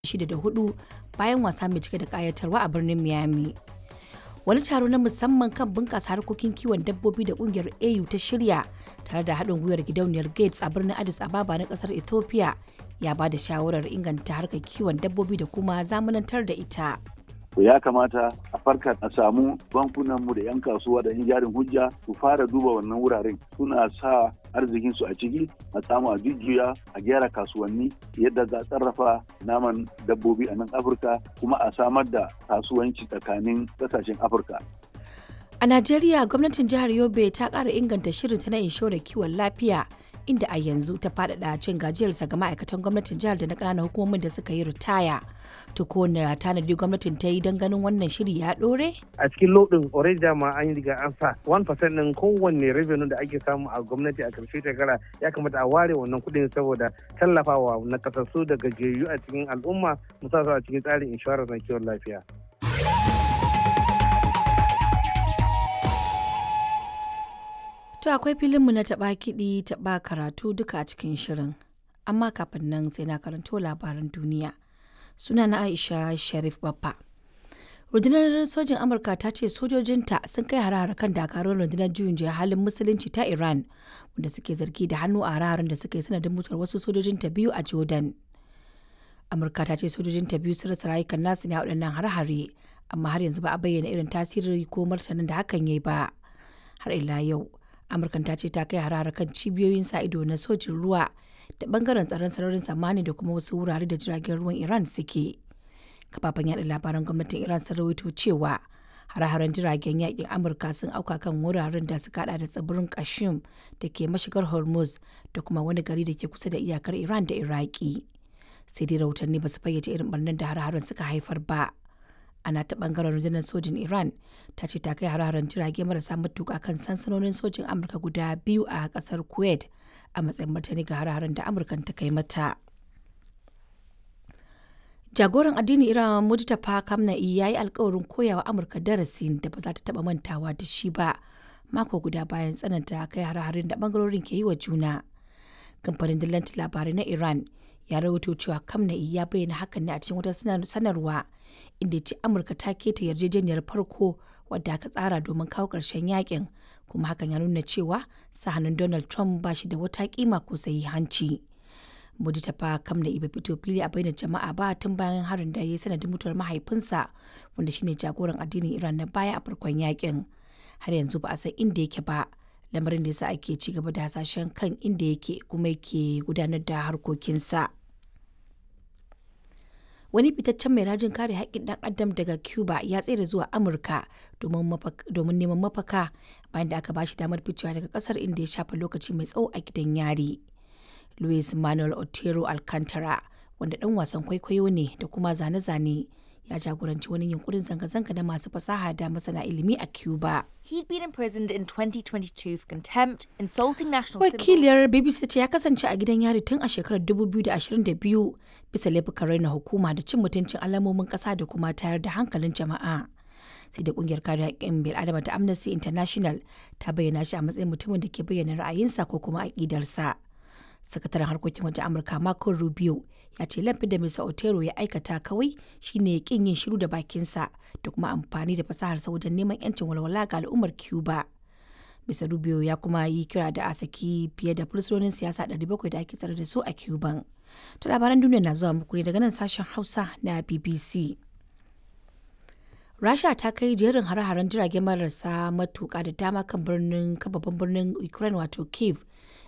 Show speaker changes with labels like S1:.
S1: shida da hudu bayan wasa mai cike da kayatarwa a birnin Miami. Wani taro na musamman kan bunƙasa harkokin kiwon dabbobi da ƙungiyar AU ta shirya tare da haɗin gwiwar gidauniyar Gates a birnin Addis Ababa na ƙasar Ethiopia ya ba da shawarar inganta harkar kiwon dabbobi da kuma zamanantar da ita.
S2: ya kamata a farka a samu bankunanmu da 'yan kasuwa da 'yan jarin hujja su fara duba wannan wuraren suna sa arzikinsu a ciki a samu a jujjuya a gyara kasuwanni yadda za a sarrafa naman dabbobi a nan afirka kuma a samar da kasuwanci tsakanin kasashen afirka
S1: A Najeriya gwamnatin jihar Yobe ta ƙara inganta shirinta na inshorar kiwon lafiya inda a yanzu ta faɗaɗa cin gajiyarsa ga ma'aikatan gwamnatin jihar da na ƙananan hukumomin da suka yi ritaya. To ko na tanadi gwamnatin ta yi don ganin wannan shiri ya ɗore?
S3: a cikin lodin already dama an yi riga an sa 1% din kowanne revenue da ake samu a gwamnati a karshe shekara ya kamata a ware wannan kuɗin saboda tallafawa na kasassu da gajiyayyu a cikin al'umma musamman a cikin tsarin inshorar na kiwon lafiya.
S1: To akwai filinmu na taɓa kiɗi taɓa karatu duka a cikin shirin. Amma kafin nan sai na karanto labaran duniya. Suna na Aisha Sharif Baffa. Rundunar sojin Amurka ta ce sojojinta sun kai hare kan dakarun rundunar juyin juya halin musulunci ta Iran wanda suke zargi da hannu a hare da suka yi sanadin mutuwar wasu sojojinta biyu a Jordan. Amurka ta ce sojojinta biyu sun rasa rayukan nasu ne a waɗannan hare-hare amma har yanzu ba a bayyana irin tasiri ko martanin da hakan ya yi ba. Har ila yau, Amurkan ta ce ta kai hare kan cibiyoyin sa ido na sojin ruwa da bangaren tsaron sararin samani da kuma wasu wurare da jiragen ruwan Iran suke. kafafen yaɗa labaran gwamnatin iran sun rawaito cewa hare-haren jiragen yakin amurka sun auka kan wuraren da suka hada da tsibirin kashim da ke mashigar hormuz da kuma wani gari da ke kusa da iyakar iran da iraki sai dai rahotanni ba su fayyace irin barnar da hare-haren suka haifar ba ana ta bangaren rundunar sojin iran ta ce ta kai hare-haren jirage marasa matuka kan sansanonin sojin amurka guda biyu a kasar kuwait a matsayin martani ga hare-haren da amurkan ta kai mata jagoran addinin iran mujtaba kamna'i ya yi alkawarin koyawa amurka darasin da ba za ta taba mantawa da shi ba mako guda bayan tsananta kai hare-haren da bangarorin ke yi wa juna kamfanin dillancin labarai na iran ya rawaito cewa kamna'i ya bayyana hakan ne a cikin wata sanarwa inda ya ce amurka ta keta yarjejeniyar farko wadda aka tsara domin kawo ƙarshen yakin kuma hakan ya nuna cewa sahanin donald trump ba shi da wata kima ko hanci. Modi ta fa kam da iba fito fili a bainar jama'a ba tun bayan harin da ya yi sanadin mutuwar mahaifinsa wanda shine jagoran addinin Iran na baya a farkon yakin. Har yanzu ba a san inda yake ba, lamarin da yasa ake ci gaba da hasashen kan inda yake kuma yake gudanar da harkokinsa. Wani fitaccen mai rajin kare haƙƙin ɗan adam daga Cuba ya tsere zuwa Amurka domin neman mafaka bayan da aka bashi damar ficewa daga ƙasar inda ya shafa lokaci mai tsawo a gidan yari. Luis Manuel Otero Alcantara, wanda ɗan wasan kwaikwayo ne da kuma zane-zane, ya jagoranci wani yunkurin zanga-zanga na masu fasaha da masana ilimi a Cuba.
S4: He'd been imprisoned in 2022 for contempt, insulting national
S1: Wakiliyar BBC ce ya kasance a gidan yari tun a shekarar 2022 bisa laifukan raina hukuma da cin mutuncin alamomin ƙasa da kuma tayar da hankalin jama'a. sai da kungiyar kare haƙƙin bil'adama ta Amnesty International ta bayyana shi a matsayin mutumin da ke bayyana ra'ayinsa ko kuma aƙidarsa. sakataren harkokin wajen amurka marco rubio ya ce laifin da mr otero ya aikata kawai shine kin yin shiru da bakinsa da kuma amfani da fasaharsa wajen neman yancin walwala ga al'ummar cuba mr rubio ya kuma yi kira da a saki fiye da fursunonin siyasa 700 da ake tsare da su a cuban to labaran duniya na zuwa muku ne daga nan sashen hausa na bbc rasha ta kai jerin hare-haren jirage marasa matuka da dama kan birnin babban birnin ukraine wato kiev